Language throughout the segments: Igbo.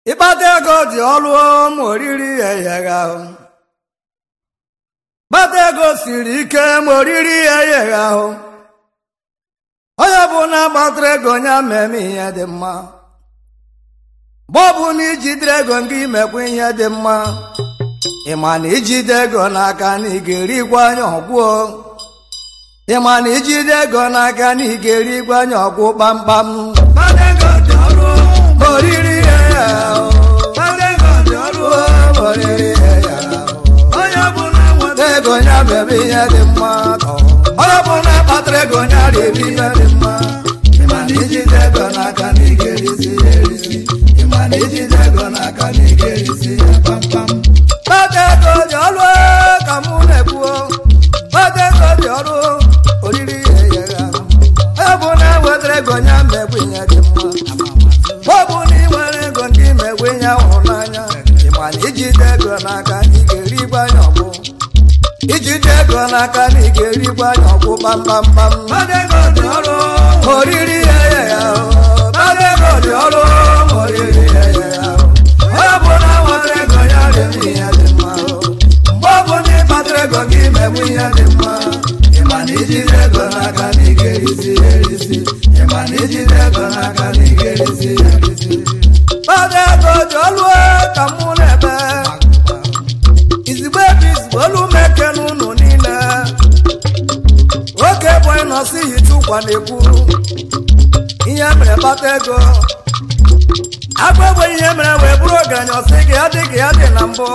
ịkpata ego dị ọrụ ma oriri egheghị ahụ kpata ego siri ike ma oriri egheghị ahụ onye bụ na gbatara ego ya meme ihe dị mma mgbe ọ bụ na ijidere ego nke imekwa ihe dị mma ịma na ijide ego n'aka na ị ga-erikwa anya ọgwụ ịma na ijide ego n'aka na ị ga-erikwa anya ọgwụ kpamkpam kpata ego dị ọrụ ma oriri egheghị ahụ kpata ego dị ọrụ ma oriri egheghị ahụ onye ọbụla nweta ego ya bebe ihe dị mma onye ọbụla kpatara ego ya riri ihe dị mma ịma na ijide ego n'aka na ị ga-erisi ya erisi ịma na ijide ego n'aka na ị ga-erisi ya kpamkpam kpata ego dị ọrụ ka mụ na-ekwuo kpata ego dị ọrụ oriri ya egheghị ahụ onye ọbụla wetara ego ya mmegbu ihe dị mma ọ bụ na ị nwere ego ndị imegwe ihe hụrụ n'anya ịma na ijide ego n'aka na ị ga-erigbu anya ọgwụ ijide ego n'aka na ị ga-erigbu anya ọgwụ kpamkpamkpam oriri ya ya ego dị ọrụ oriri ya ya onye bụ na nwetara ego ya rere ihe dị mma mgbe ọ bụ na ịkpatara ego gị megbu ihe dị mma ịma na ijide ego n'aka na ị ga-erisi ya erisi ịma na ijide ego n'aka na ị ga-erisi ya erisi kpata ego dị ọrụ ka mụ na-ebe izigbo ebe izigbo olu meke n'ụlọ niile oke bụ ịnọsi hicha ụkwa na-ekwu ihe mere kpata ego agba egbe ihe mere wee bụrụ ọgaranya ọsị gị ya dị ka ya dị na mbụ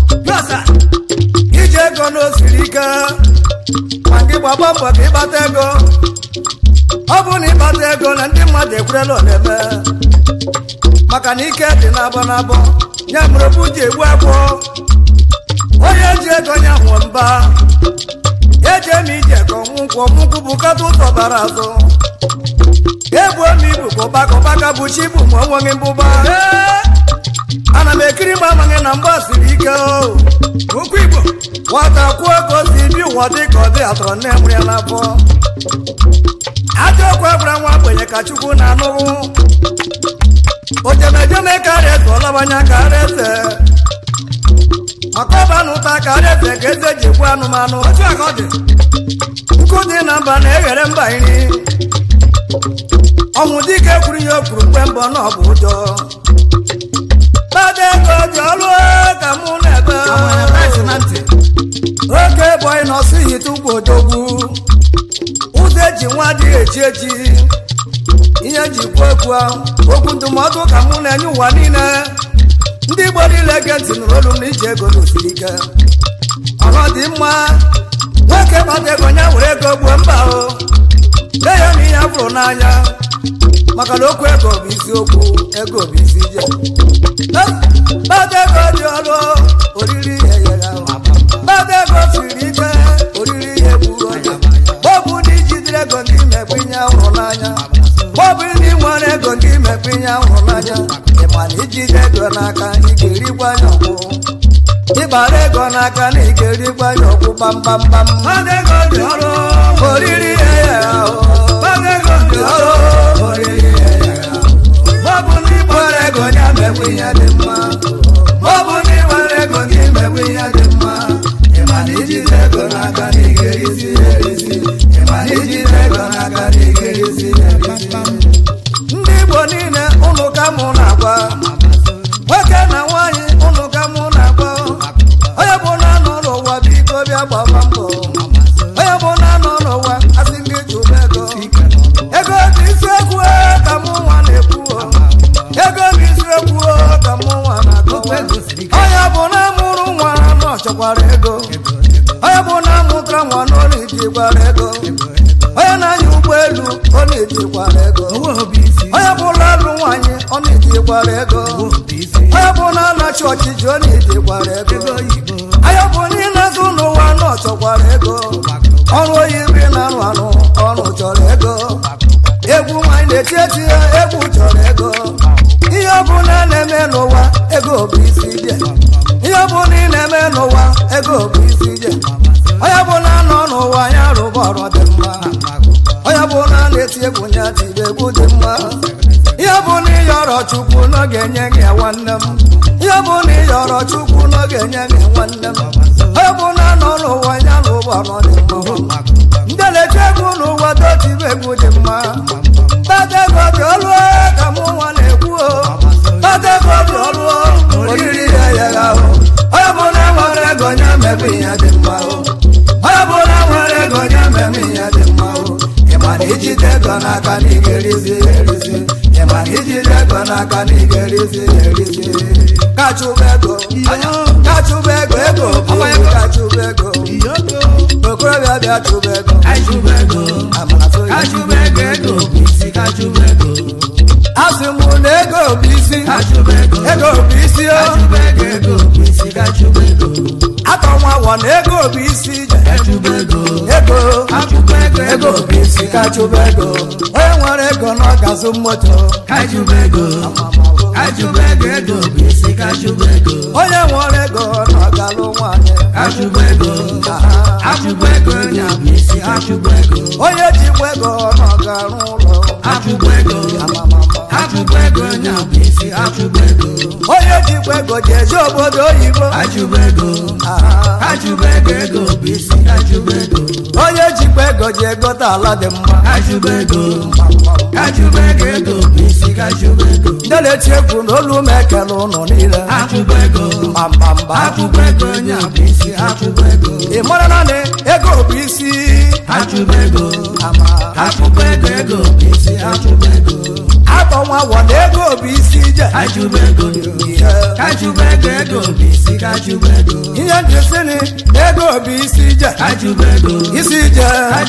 iji ego na osiri ike ma gị gbagba mbọ ka ịkpata ego ọ bụ na ịkpata ego na ndị mmadụ ekwerela oleme maka na ike dị n'abọ n'abọ ya mere obu ji egbu akwụ onye ji ego ya nwụ mba ya eji eme ije ka ọnwụkwụ ọmụkwụ bụ kata ụtọ bara azụ ebu ome ibu ka ụbaka ụbaka bụ chi bụ ma onweghị mbụba ana m ekiri m amaghị na mgba siri ike okwu igbo nwata kwuo ka o si bi ụwa dị ka ọ dị atọrọ nne mụrụ ya n'afọ ajọ okwu agwara nwa ogbenye ka chukwu na-anụrụ ojemejeme karịa eze ọlabanya karịa eze maka ọba na ụta karịa eze ka eze ji gbuo anụmanụ nkụ dị na mba na-eghere mba nri ọnwụ dike kwuru ihe o kwuru mgbe mbọ na ọ bụ ụjọ kpata ego dị ọrụ ka mụ na-ebe oke bọyị na ọsụ hite ugbo odogwu ụzọ eji nwa adịghị echi echi ihe ji kwuo okwu okwu ndụmọdụ ka mụ na-enye ụwa niile ndị igbo niile ge ntị nụrụ olu m na iji ego n'osiri ike ọrụ dị mma nwoke kpata ego ya were ego gbuo mba o lee ya na ihe afụrụ n'anya maka na okwu ego bụ isiokwu ego bụ isi ije kpata ego dị ọrụ oriri ihe yere ahụ kpata ego siri ike oriri ihe gburu oge ọ bụ na ijidere ego ndị imekwa ihe ahụrụ n'anya ọ bụ ndị nwere ego ndị imekwa ihe ahụrụ n'anya ịma na ijide ego n'aka ị ga-erikwa anya ọgwụ ịgbara ego n'aka na ị ga-erikwa anya ọgwụ gbamgbamgbam oriri ihe yere ahụ dị ọrụ oriri ihe yere ahụ ọ bụ na ịgbara ego ya mekwa ihe dị mma ọ bụ na ịgbara ego gị mekwa ihe dị mma ịma na ijide ego n'aka na ị ga-erisi ya erisi ịma na ijide ego n'aka na ị ga-erisi ya erisi ndị igbo niile ụnụ ka mụ na-agwa nwoke na nwaanyị ụnụ ka mụ na-agwa onye bụ na anọ n'ụwa biko bịa gbaba mbọ onye bụ na anọ n'ụwa asị gị chụba ego ego bụ isiokwu ka mụ nwa na-ekwu ego bụ isiokwu ka mụ nwa na-akọwa onye bụ na amụrụ nwa nọ chọkwara ego onye bụ na amụtara nwa n'ụlọ ijikwara ego onye na-anya ụgbọelu ọ na-ejikwara ego onye bụla alụ nwaanyị ọ na-ejikwara ego onye bụ na anachi ọchịchị ọ na-ejikwara ego onye bụ na ịna-azụ n'ụwa nọ chọkwara ego ọrụ oyibo na-arụ arụ ọrụ chọrọ ego egwu nwanyị na-eti eti ya egwu chọrọ ego ihe ọbụla na-eme n'ụwa ego bụ isi ije ihe ọbụla ị na-eme n'ụwa ego bụ isi ije onye bụla nọ n'ụwa ya rụba ọrụ dị mma onye bụla na-eti egwu ya tiri egwu dị mma ihe bụ na ihe ọrụ yọrọ chukwu n'oge nye gị nwanne m ihe bụ na ị yọrọ chukwu n'oge nye gị nwanne m ọ bụ na nọ n'ụwa ya n'ụwa nọ dị mma ndị na-eche egwu n'ụwa dotibe egwu dị mma tata ego dị ọlụ ka mụ nwa na-ekwu o tata ego dị ọlụ oriri ya ya ahụ onye bụ na nwere ego nye mebe ihe dị mma o onye bụ na nwere ego nye mebe ihe dị mma o ịma na ijide ego n'aka na ị ga-erizi ya erizi ịma na ijide ego n'aka na ị ga-erizi ya erizi kachụba ego kachụba ego ego bụ kachụba ego okorobịa bịa chụba ego amara so ya asị m na ego bụ isi ego bụ isi o atọ nwa wọ na ego bụ isi ije ego ego bụ isi ka chụba ego onye nwere ego na ọ ga-azụ moto onye nwere ego na ọ ga-alụ nwanyị onye jikwa ego na ọ ga-arụ ụlọ onye jikwa ego ji eje obodo oyibo Aha. onye jikwa ego ji egote ala dị mma ndị na-eti egwu na olu m ekele ụnụ niile mbamba ị mara na na ego bụ isi ama atọ nwa wọ na ego bụ isi ije ihe ihe ndị si ni ego bụ isi ije isi ije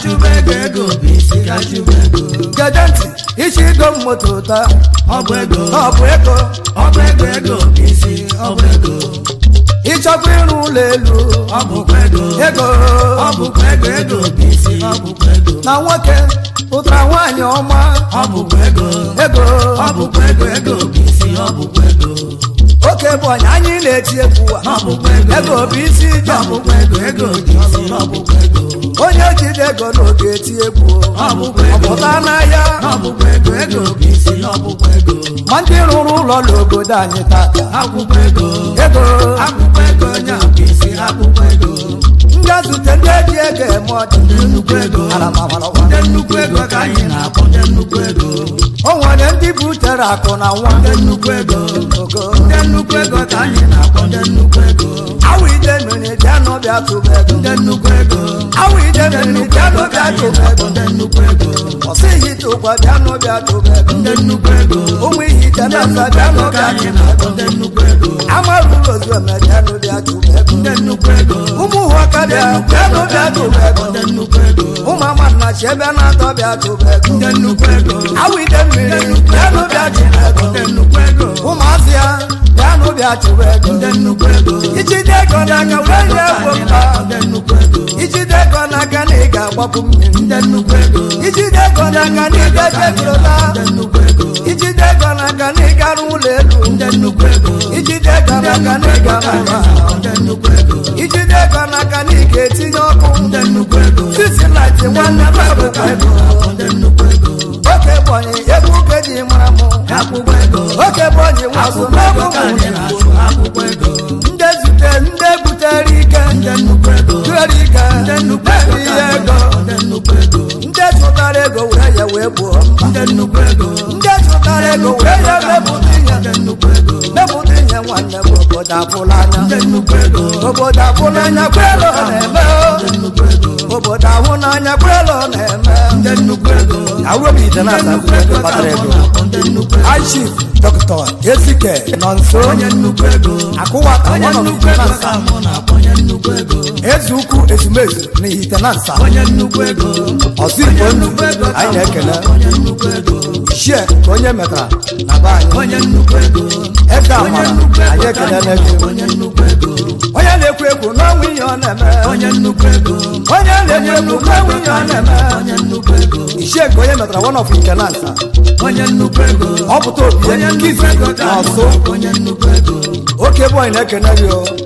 gede ntị isi igo moto taa ọ bụ ego ọ bụ ego ọ bụ ego ego bụ isi ọ bụ ego ịchọkwa ịrụ ụlọ elu ọ bụkwa ego ego ọ bụkwa ego ego bụ isi ọ bụkwa ego na nwoke pụtara nwaanyị ọma ọ bụkwa ego ego ọ bụkwa ego ego bụ isi ọ bụkwa ego oke bụ ọnya anyị na-eti egwu a ọ bụkwa ego ego bụ isi ije ọ bụkwa ego ego bụ isi ọ bụkwa ego onye jide ego n'oge eti egwu ọ bụkwa ego ọpụta n'ahịa ọ bụkwa ego ego bụ isi ọ bụkwa ego ma ndị rụrụ ụlọ n'obodo anyị tata akwụkwọ ego ego akwụkwọ ego onye bụ isi akwụkwọ ego ndị azute ndị eji ego eme ọdị ndị nnukwu ego ala mawarakwa ndị nnukwu ego ka anyị na-akpọ ndị nnukwu ego o nwere ndị butere akụ na nwa ndị nnukwu ego ogo ndị nnukwu ego ka anyị na-akpọ ndị nnukwu ego awụ ide mmiri bịa n'ọbịa tụba ego ndị nnukwu ego awụ ide ndị mmiri nnukwu bịa ego ka n'ọbịa anyị tụba na-akpọ ego ndị nnukwu ego ọsịghị tụkwa bịa n'ọbịa tụba ego ndị nnukwu ego ụmụ ihe ite ndị na-asa nnukwu bịa ego ka n'ọbịa anyị tụba na-akpọ ego ndị nnukwu ego amarụ ozu eme bịa n'ọbịa tụba ego ndị nnukwu ego ụmụ ụhọka bịa bịa n'ọbịa tụba ego ndị nnukwu ego ụmụ amannachi ebe na-atọ bịa tụba ego ndị nnukwu ego awụ ide mmiri bịa n'ọbịa tụba ego ndị nnukwu ego ụmụazị ya bịa n'ọbịa tụba ego ndị nnukwu ego ijide ego n'aka wee nye egbo mkpa ndị nnukwu ego ijide ego n'aka na ị ga-agbapụ mmiri ndị nnukwu ego ijide ego n'aka na ị ga-ejegorota ndị nnukwu ego ijide ego n'aka na ị gara ụlọ elu ndị nnukwu ego ijide ego n'aka na ị gara ụlọ ndị nnukwu ego ijide ego n'aka na ị ga-etinye ọkụ ndị nnukwu ego sisi laiti nwanne m abụkwa ego ndị nnukwu ego oke bọnyị egwu uke ji mara m akwụkwọ ego oke bọnyị nwaso n'ọgwụ ego ka m anyị na-achụ akwụkwọ ego ndị zute ndị butere ike ndị nnukwu ego butere ike ndị nnukwu ndị ego bụ ka ihe anyị ego na-akpọ ndị nnukwu ego ndị zụtara ego were ya wee gbuo mba ndị nnukwu ego ndị zụtara ego were ya mepụta ihe ndị nnukwu ego mepụta ihe nwanne m obodo abụla anya ndị nnukwu ego obodo abụla anya kwelo na-eme ndị nnukwu ego obodo ahụ n'anya kwelo na-eme ndị nnukwu ego awụbite na ndị nnukwu ego ka anyị na-akpọ ndị nnukwu ego Chief Dr. Ezike nọ nso onye nnukwu ego akụwata onye one of nnukwu the ego Nansa ka mụ na-akpọ onye nnukwu ego eze ukwu ezumezu na ihite na nsa onye nnukwu ego ọsọ igbo onye ndụ nnukwu ego ka anyị mụ na-ekele na-akpọ onye nnukwu ego shie ka onye metara na be anyị onye nnukwu ego eze onye amara nnukwu anyị ego ka ekele anyị n'ego na-akpọ onye nnukwu ego onye na-ekwu ekwu n'ọnwa ihe ọ na-eme onye nnukwu ego onye na-ekwu ekwu n'ọnwa ihe ọ na-eme onye nnukwu ego ishie ka onye metara one of nke na nsa onye nnukwu ego ọ pụta obi onye ya nnukwu kizi ego ka na mụ ọsụ na-akpọ onye nnukwu ego oke bọyị na-ekene gị o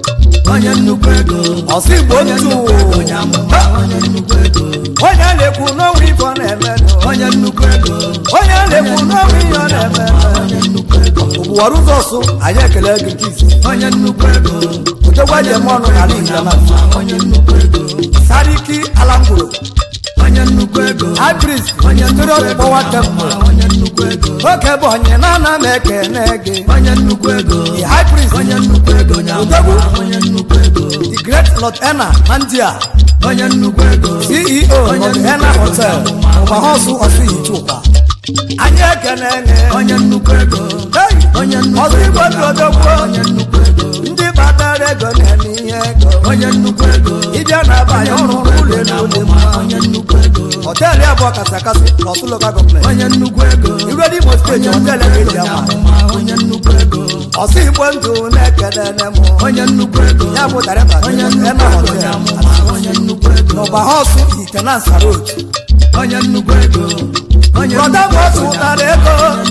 onye nnukwu ego ọsọ igbo ntụ onye amụma onye nnukwu ego onye na-ekwu n'onwe ife ọ na-eme onye nnukwu ego onye na-ekwu n'onwe ihe ọ na-eme onye nnukwu ego ụbụwara ụzọ ọsụ anyị ekele gị nke isi onye nnukwu ego odogwa jem ọnụ n'ala intanashonal onye nnukwu ego sariki alangwuro onye nnukwu ego ibris onye stori nnukwu ego ọkpọwa temple onye nnukwu ego oke bụ onye na-ana m ekene gị onye nnukwu ego the high priest onye nnukwu ego onye Odogwu. amụma onye nnukwu ego the great lord ena nandia onye nnukwu ego ceo Onye of nnukwu ena ego hotel na-amụma. ọgbahọsụ ọsụ ihichukwa anyị ekene gị onye nnukwu ego Hey! onye nnukwu ọsọ igbo dị odogwu onye nnukwu ego ndị batara ego na-eme ihe ego onye nnukwu ego ịbịa na-abanye ọrụ ụlọ elu dị mma onye nnukwu ego họteelụ abụọ kasị akasị n'ọsụ lokal gọọmenti onye nnukwu ego iru dị imo steeti họteelụ ebe eji ama onye nnukwu ego ọsọ igbo ndụ na-ekele m onye nnukwu ego ya bụ darịba onye ena nnukwu ego onye họteelụ amụma onye nnukwu ego n'ọgbahọsụ itenansa road onye nnukwu ego onye brọda m ọ chụtara ego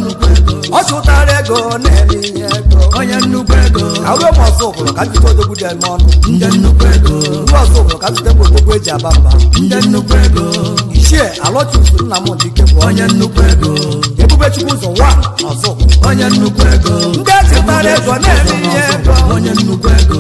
ọ chụtara ego na-eme ihe ego onye nnukwu ego awụrụ m ọzọ ụbụrụ ka njite odogwu dị eme ọnụ ndị nnukwu ego ndị ọzọ ụbụrụ ka njite gbogbo eji aba mba ndị nnukwu ego ichie alọchusu nna m dike bụ onye onye nnukwu ego ebube chukwu ụzọ wa ọzọ onye nnukwu ego ndị echụtara ego na-eme ihe ego onye nnukwu ego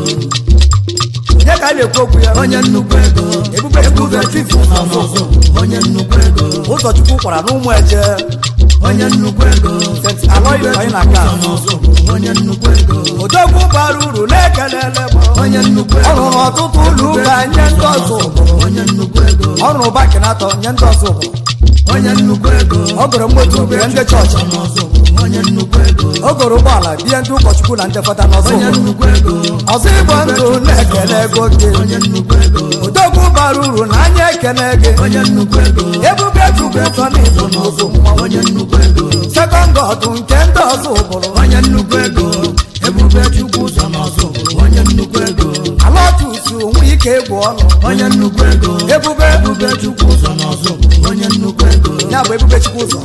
onye ka a na-ekwu okwu ya onye nnukwu ego ebube chukwu ụzọ chifu nọ n'ọzọ onye nnukwu ego ụzọchukwu kwara n'ụmụ eje onye nnukwu ego st aloy anyị na aka nọ n'ọzọ onye nnukwu ego odogwu bara uru na-ekelele m onye nnukwu ọ ego rụrụ ọtụtụ ụlọ ụka nye ndị ọzọ onye nnukwu ego ọ rụrụ bakinatọ nye ndị ọzọ onye nnukwu ego ọ gụrụ mmotu bie ndị chọọchị nọ n'ọzọ onye nnukwu ego o goro ụgbọala bie ndị ụkọchukwu na ndị fada n'ọzọ onye nnukwu ego ọzọ igbo ndụ na-ekele ego gị onye nnukwu ego odogwu bara uru na anya ekele gị onye nnukwu ego ebube chukwu ụzọ n'izu n'ụzọ onye nnukwu ego sekọnd ọdụ nke ndị ọzọ ụbụrụ onye nnukwu ego ebube chukwu ụzọ n'ọzọ onye nnukwu ego alọtusu nwe ike egwu ọnụ onye nnukwu ego ebube ebube chukwu ụzọ n'ọzọ onye nnukwu ego ya bụ ebube chukwu ụzọ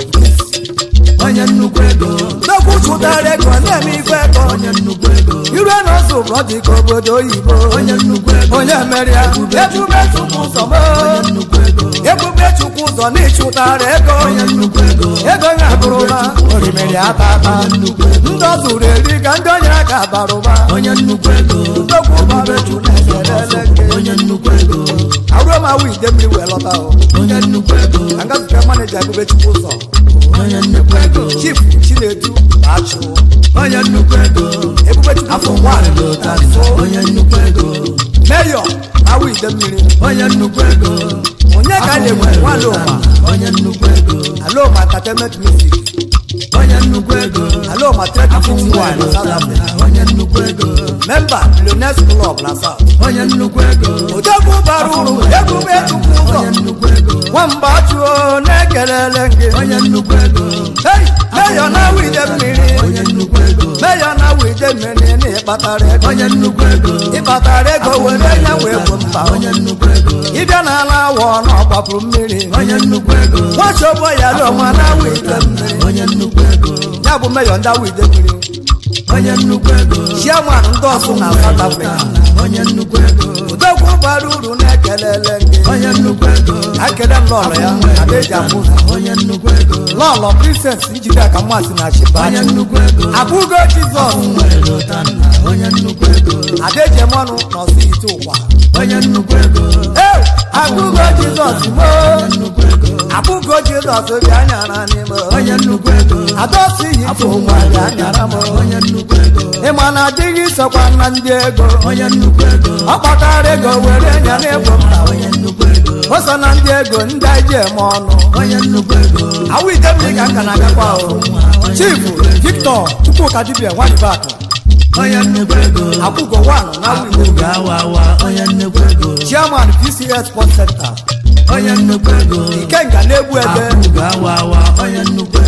onye nnukwu ego odogwu chụtara ego na-eme ife ego onye nnukwu ego iru n'ọzọ ụbụrụ dị ka obodo oyibo onye nnukwu ego onye mere ya ebube chukwu ụzọ m onye nnukwu ego ebube chukwu ụzọ n'ịchụtara ego onye nnukwu ego ego ya bụrụla orimiri ata ata ndị ọ zụrụ eri ka ndị onye aka bara ụba onye nnukwu ego ndogwu bara ju na-ekelele gị onye nnukwu ego aruo m awụ ide mmiri wee lọta o onye nnukwu ego ka nga zụta maneja ebube chukwu ụzọ onye nnukwu ego chief chinedu achụ onye nnukwu ego ebube chukwu afọ ụzọ nwaanyị dị nwaanyị ụta onye nnukwu ego meyọ awụ ide mmiri onye nnukwu ego onye ka a na-egwu nwaanyị ụma onye nnukwu ego aloma entertainment music onye nnukwu ego aloma trading wine na south africa onye nnukwu ego memba millionaires club na south onye nnukwu ego odogwu bara uru ebube chukwu ụzọ onye nnukwu ego nwamba chụo na-ekelele gị onye nnukwu ego Hey, meyọ na awụ ide mmiri onye nnukwu ego meyọ na awụ ide mmiri na ịkpatara ego onye nnukwu ego ịkpatara ego were ya wee bụ mba onye nnukwu ego ịbịa n'ala awọ na ọgbapụrụ mmiri onye nnukwu ego nwachobo ya lụọma na awụ ide mmiri onye nnukwu ego ya bụ meyọ ndị awụ ide mmiri onye nnukwu ego chiaman ndị ọsụ na south africa onye nnukwu ego odogwu bara uru na-ekelele gị onye nnukwu ego akele m lọlọ ya adaeji afụ ụzọ onye nnukwu ego lọlọ princess njide aka mmasị na onye chibachi nnukwu ego abụgo jizọs nwere lụta nna onye nnukwu ego adejemọnụ nọsụ ite ụkwa onye nnukwu ego ee abụgo jizọs mo nnukwu ego abụgo jizọs bịa nyara n'ime onye nnukwu ego adọsi ite ụkwa bịa nyara m onye nnukwu ego ịma na adịghị sokwa na ndị ego onye nnukwu ego ọ kpatara ego were nya n'ebo m na onye nnukwu ego o so na ndị ego ndị anyị ji eme ọnụ onye nnukwu ego awụ ide mmiri ka nka na-agakwa o chief victor chukwuka dibia nwanyibakụ onye nnukwu ego akwụgo wan na awụ ide mmiri ga-awa awa onye nnukwu ego chairman pcs sport center onye nnukwu ego ikenga na-egbu ebe ga-awa awa onye nnukwu ego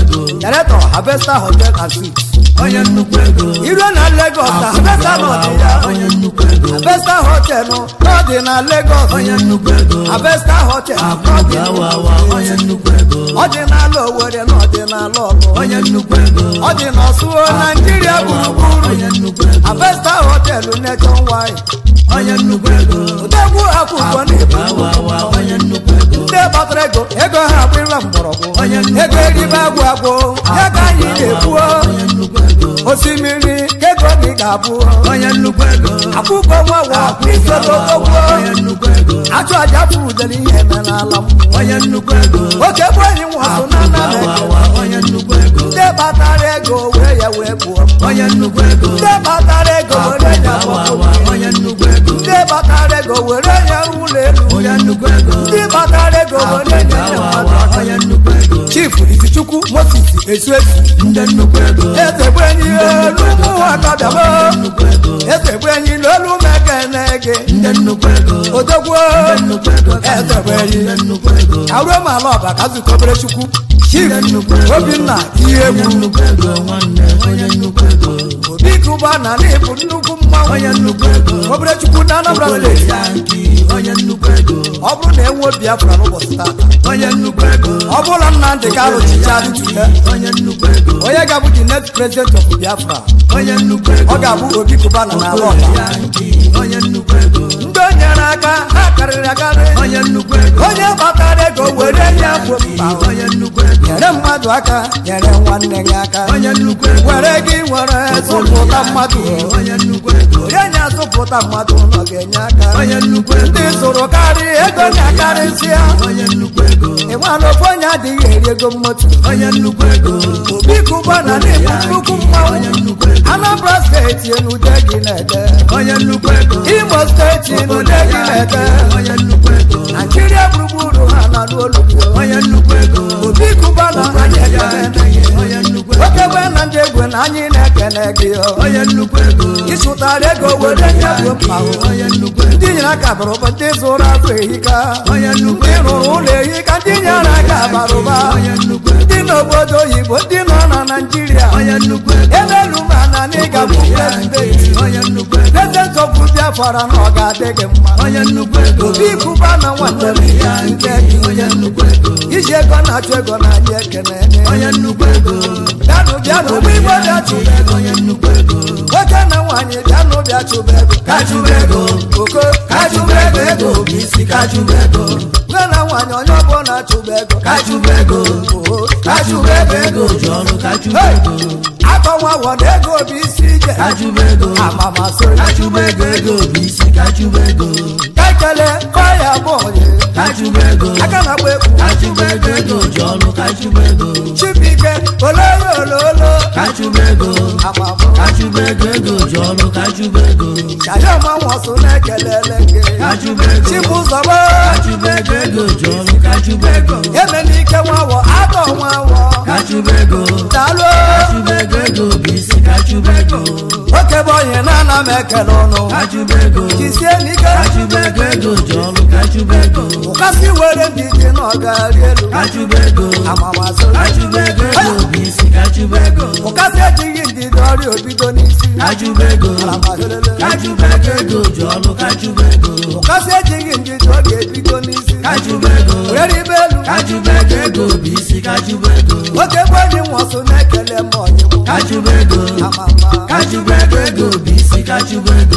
director harvester hotel and suites onye nnukwu ego iruo na lagos na harvester nọ dị ya onye nnukwu ego harvester hotel nọ dị na lagos onye nnukwu ego harvester hotel nọ dị na awawa onye nnukwu ego ọ dị n'ala owere na ọ dị n'ala ọlụ onye nnukwu ego ọ dị n'ọsụo naijiria gburugburu onye nnukwu ego harvester hotel nation wine onye nnukwu ego odegwu akwụkwọ na-ebu awawa onye nnukwu ego ndị gbatara ego ego ha abụrịla mgbọrọgwụ Onye nnukwu ego eribe agwụ agwụ ya ka anyị na-ekwuo onye nnukwu ego osimiri ka ego gị ga-abụ onye nnukwu ego akwụkwọ nwa wa isodogogwo onye nnukwu ego achụ aja fudere ihe eme n'ala m onye nnukwu ego oke bụ enyi nwasụ na nnameke awawa onye nnukwu ego ndị gbatara ego wee ya wee gbuo m. onye nnukwu ego ndị gbatara ego were ya awawa gbapụ onye nnukwu ego ndị gbatara ego were ya ụlọ elu onye nnukwu ego ndị gbatara ego were ya nye mmadụ awawa aka. onye nnukwu ego chief izichukwu moses esu esu ndị nnukwu ego eze bụ enyi elu ụmụ akabịamo nnukwu ego eze bụ enyi n'olu mekene gị ndị nnukwu ego odogwu nnukwu ego eze bụ enyi ndị nnukwu ego aruo m ala ọba ka zukọ obere chukwu chief nnukwu ego. obinna ihe onye egwu nnukwu ego nwanne onye nnukwu ego obi kụba na n'ịbụ nnukwu mmanwụ onye nnukwu ego obere chukwu na anambra steeti yanki onye nnukwu ego ọ bụrụ na enwe biafra n'ụbọchị tata onye nnukwu ego ọ bụrụ na nnamdị karụ chicha dịtule onye nnukwu ego onye ga-abụ the next president of biafra onye nnukwu ego ọ ga-abụ obi kụba na n'ala ọba yanki onye nnukwu ego ndị o nyere aka ha karịrị akarị onye nnukwu ego onye kpatara ego were nye bụ mkpa onye nnukwu ego nyere mmadụ aka nyere nwanne gị aka onye nnukwu ego were gị were zụpụta mmadụ onye nnukwu ego onye nye azụpụta mmadụ nọ ga-enye aka onye nnukwu ego ndị zụrụ karị ego na-akarịsịa onye nnukwu ego ịnwala ofe onye adịghị eri ego mmotu onye nnukwu ego obi kụba na n'ịbụ nnukwu mmanwụ onye nnukwu ego anambra steeti enude gị na-ede onye nnukwu ego imo steeti enude gị na-ede onye nnukwu ego naijiria gburugburu ha na n'olu gị onye nnukwu ego obi kụba na anyị ekene gị onye nnukwu ego oke gbe na ndị egwe na anyị na-ekene gị onye nnukwu ego ịsụtara ego were nye bụ mkpa onye nnukwu ego ndị nyere aka bara ụba ndị zụrụ afọ ehika onye nnukwu ndị rụrụ ụlọ ehika ndị nyere aka bara ụba onye nnukwu ego ndị n'obodo oyibo ndị nọ na naijiria onye nnukwu ego ebelu ma na n'ịga bụ prezidenti onye nnukwu ego prezidenti ọbụ biafra na ọ ga-adị gị mma onye nnukwu ego obi kụba na nwanne m ya nke gị onye nnukwu ego iji ego na-achụ ego na anyị ekene onye nnukwu ego bịanụ bịanụ ụgbọ igbo bịa chụba ego onye nnukwu ego nwoke na nwaanyị bịanụ bịa chụba ego kachụba ego oko kachụba ego ego bụ isi kachụba ego nwoke na nwaanyị onye ọbụla chụba ego kachụba ego Oo, kachụba ego ego ji ọrụ kachụba ego akọnwawo na ego bụ isi ije kachụba ego amamasị kachụba ego ego bụ isi kachụba ego ka ekele kọya bọọlụ kachụba ego aka na-agba egwu kachụba ego ego ji ọrụ kachụba ego chibike ololo ololo kachụba ego amamụ kachụba ego ego ji ọrụ kachụba ego chayamanwọsụ na-ekelele gị kachụba ego chibụzọgbo kachụba ego ego ji ọrụ kachụba ego emenike nwawọ atọ nwawọ kachụba ego daalụ kachụba ego ego bụ isi kachụba ego oke bụ onye na-ana m ekele ụnụ kachụba ego jisie n'ike kachụba ego ego ji ọrụ kachụba ego ụkasị were ndị ji na ọgari elu kachụba ego amamasị kachụba ego ego bụ isi kachụba ego ụkasị ejighị ndidi ọrịa obido n'isi kachụba ego Alamahelele. kachụba ego ego ji ọrụ kachụba ego ụkasị ejighị ndidi ọ ga-ebido n'isi kachụba ego were ibe elu kachụba ego ego bụ isi kachụba ego oke bụ onye nwọsụ na-ekele m ọnyịmụ kachụba ego amama kachụba ego ego bụ isi kachụba ego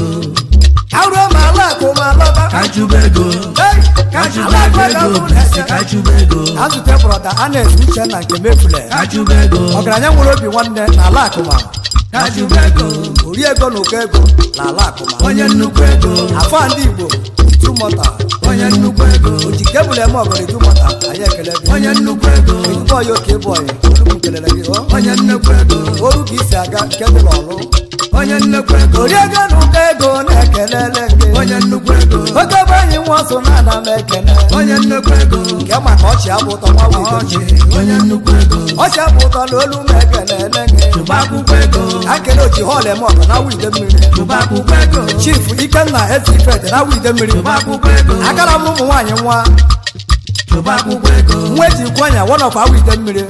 aruo ma ala akụ ma lọta kachụba ego Hey! kachụba Ala ego akụ ego ego bụ isi kachụba ego azụte brọda anes uche na nke mefule kachụba ego ọgaranya nwere obi nwanne na ala akụma kachụba ego ori ego na ụkọ ego na ala akụma onye nnukwu ego afọ ndị igbo tumọta onye nnukwu ego oji kebụl eme ọgọrọ tumọta anyị ekele gị onye nnukwu ego ezigbo ọya oke bụ ọyị olugbu kelere gị ọ onye nnukwu ego oru ka isi aga nke dị n'ọlụ onye nnukwu ego ori ego na ụkọ ego na-ekelele gị onye nnukwu ego oke bụ enyi nwa so na ana m ekele onye nnukwu ego nke maka ọchị abụ ụtọ nwa wige ọchị onye nnukwu ego ọchị abụ ụtọ na olu m ekelele gị chụba akwụkwọ ego akele oji họl eme ọgọ na wide mmiri chụba akwụkwọ ego chief ikenna ezifed na wide mmiri chụba akwụkwọ ego akara m ụmụ nwaanyị nwa chụba akwụkwọ ego nwa eji kwanya one of awide mmiri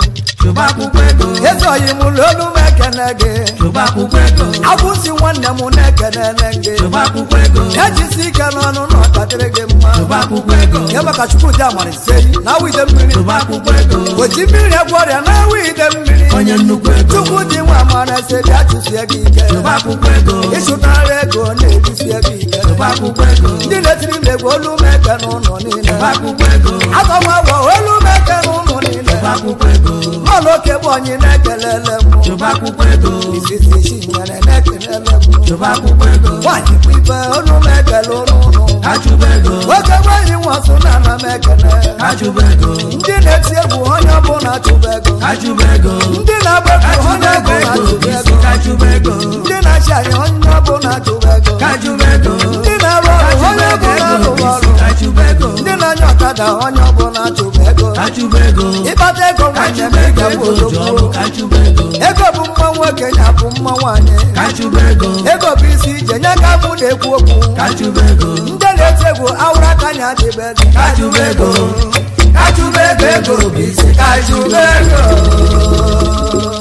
chụba akwụkwọ ego ezoghị m n'olu m ekene gị chụba akwụkwọ ego akwụsị nwanne m na-ekenele gị chụba akwụkwọ ego ejisi ike n'ọnụ na ọkadịrị gị mma chụba akwụkwọ ego ya maka chukwu dị amariseyi na awide mmiri chụba akwụkwọ ego oji mmiri egwu ọrịa na awide mmiri onye nnukwu ego chukwu dị nwa amara ese bịa chụsie gị ike chụba akwụkwọ ego ịchụtara ego na-ejisie gị ike chụba akwụkwọ ego ndị na-etiri m egwu olu m eke n'ụlọ niile chụba akwụkwọ ego atọmagwọ olu m eke n'ụlọ niile chụba akwụkwọ ego ọlụ oke bụ onye na-ekelele m chụba akwụkwọ ego isisi isi nwere na-ekelele m chụba akwụkwọ ego nwaanyị bụ ibe olu m ekele ụlọ ka chụba ego nwoke nwaanyị nwasụ na ana m ekele ka chụba ego ndị na-eti egwu onye ọbụla chụba ego ka chụba ego ndị na-agba ka egwu onye chụba ọbụla ego chụba isi ego ka chụba ego ndị na-achị anya onye ọbụla chụba ego ka chụba ego ndị na-arụ ka ọrụ chụba onye ọbụla ego rụrụ isi ọrụ ka chụba ego ndị na-anya ọkada onye ọbụla chụba ego ka chụba ego ịkpata ego ka nwanne m chụba ego ga-abụ ego ji ọrụ odogwu ka chụba ego ego bụ mma nwoke ya bụ mma nwaanyị ka chụba ego ego bụ isi ije nye ka mụ na-ekwu okwu ka chụba ego ndị na-eti egwu awụrụ aka nya dịbe ka chụba ego ka chụba ego ego bụ isi ka chụba ego